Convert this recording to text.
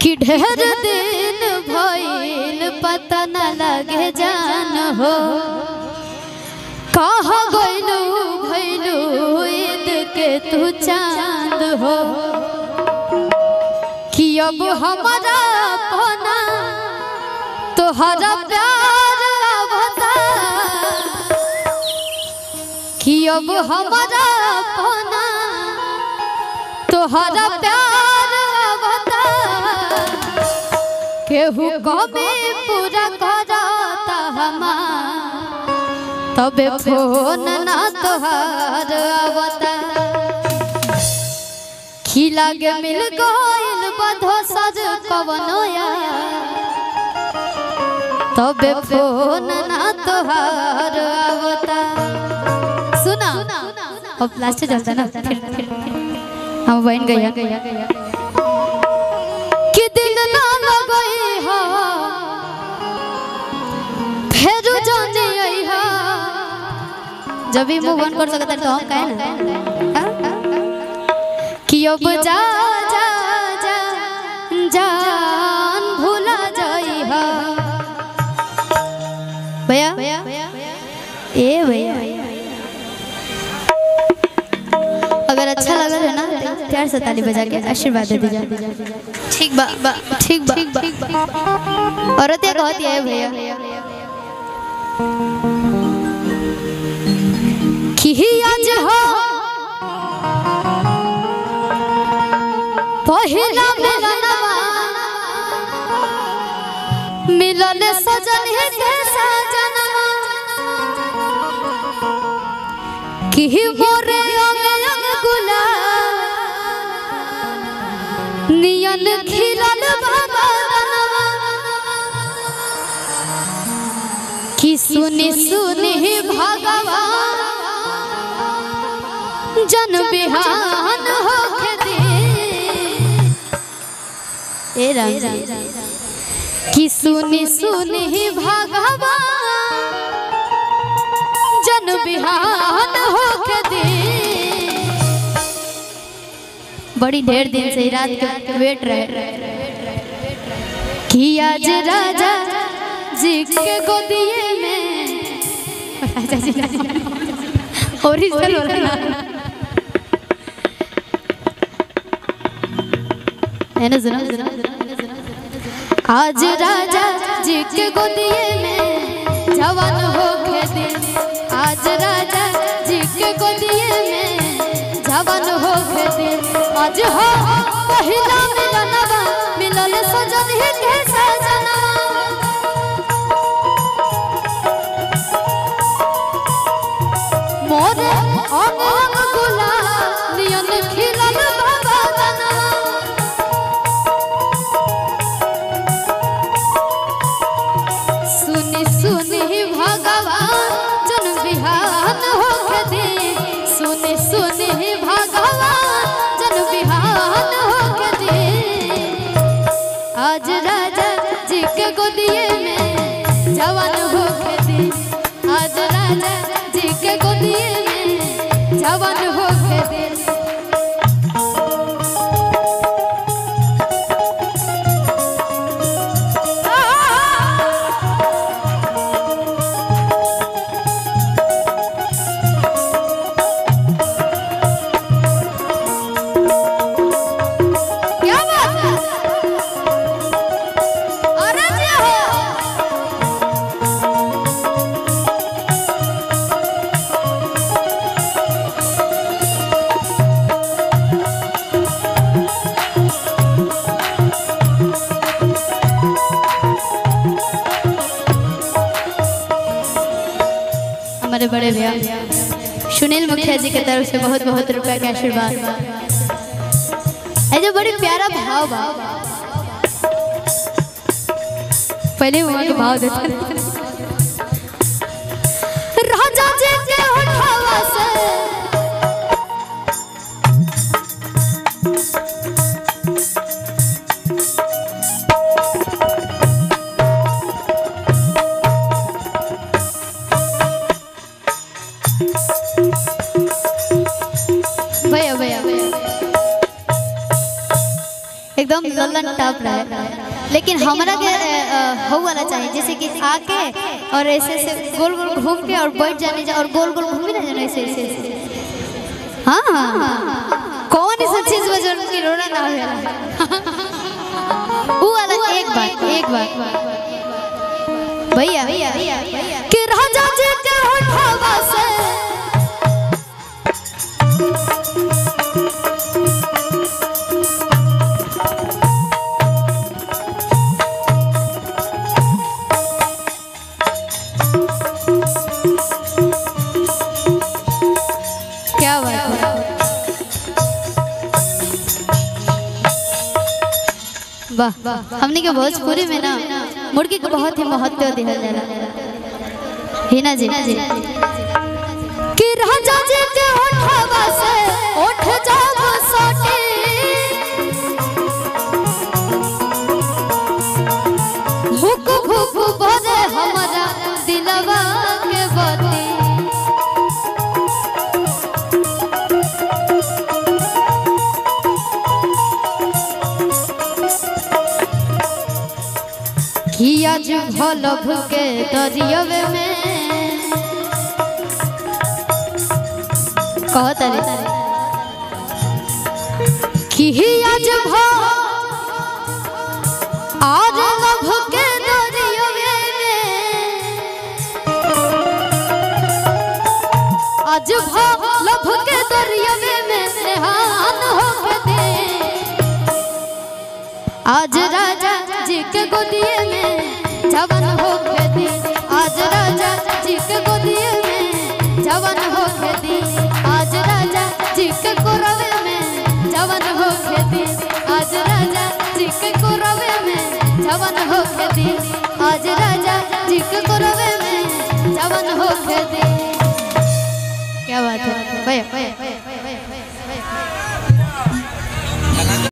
कि ढेर दिन भइल पता न लगे जान हो कहाँ गइलू भइलू ईद के तू चांद हो कि अब हमारा पना तोहरा प्यार आवता कि अब हमारा पना तोहरा प्यार आवता केहू कमे पूरा करता हमार तबे फोन ना तोहार आवता खिला के मिल गइल बधो सज कवनो तबे फोन ना तोहार आवता सुना अब लास्ट चलता ना फिर फिर हम बन गया कि दिल ना लगई हो फेरू जाने आई हो जब भी मूव ऑन कर सकता है तो हम कहे ना हाँ? कि अब जा जा जा जान भूला जाई हो भैया ए भैया अगर अच्छा लगा है ना तो प्यार से ताली बजा के आशीर्वाद दे दीजिए ठीक बा बा ठीक बा ठीक बा औरत ये कहती है भैया कि आज हो पहिला मिलनवा मिलल सजन है के सजनवा कि मोरे अंग अंग गुलाब नियन खिलल भगवानवा कि सुनी सुनी भगवान जन बिहान होके दे ए राम जी कि सुनी सुनी भगवान जन बिहान होके दे बड़ी ढेर दिन से रात के वेट रहे कि आज राजा जी के गोदिए में राजा जी ओरिजिनल वाला ना है ना सुनो आज राजा जी के गोदिए में जवान हो के दिन आज राजा जी के गोदिए में जवान हो के दिन आज हो पहिला मिलनवा मिलल सजन ही के सजनवा मोरे अंग अंग गुलाब नियन खिलल भगवानवा सुनी सुनी भगवान जन बिहान होके दे सुनी सुनी भगवान जन बिहान होके दे आज राजा जी के गोदिए में जवान होके दे आज राजा जी के गोदिए में जवान होके दे क्या बात है अरे जी हो हमारे बड़े भैया सुनील मुखिया जी की तरफ से बहुत बहुत रुपया के आशीर्वाद ऐसे बड़ी प्यारा भाव बा पहले वहाँ के भाव देते राजा जी के होठवा से भैया भैया एकदम लल्ला ललन टॉप रहे लेकिन हमरा के अ, अ, हो वाला चाहिए जैसे कि आके और ऐसे ऐसे गोल गोल घूम के और बैठ जाने जा और गोल गोल घूमी ना जाने ऐसे ऐसे ऐसे हाँ कौन ऐसा चीज बजन की रोना ना होला वो वाला एक बार एक बार भैया भैया भैया कि राजा जी के होठवा से क्या बात है वाह हमने के भोजपुरी में ना मुर्गी को बहुत ही महत्व दिया जाला हिना जी कि राजा जी के होठवा से ओठ जाब सोटे भूख भूख भरे हमारा दिलवा के बती किया जो भल भुके दरियवे में कहत रे किया जो भ आज लभ के दरियवे में आज भ लभ के दरियवे में नेहान हो दे आज राजा जी के गोदिए में जवन हो खेती आज राजा जी के गोदिए में जवन हो खेती आज राजा जी के कोरवे में जवन हो खेती आज राजा जी के कोरवे में जवन हो खेती आज राजा जी के कोरवे में जवन हो खेती क्या बात है भैया भैया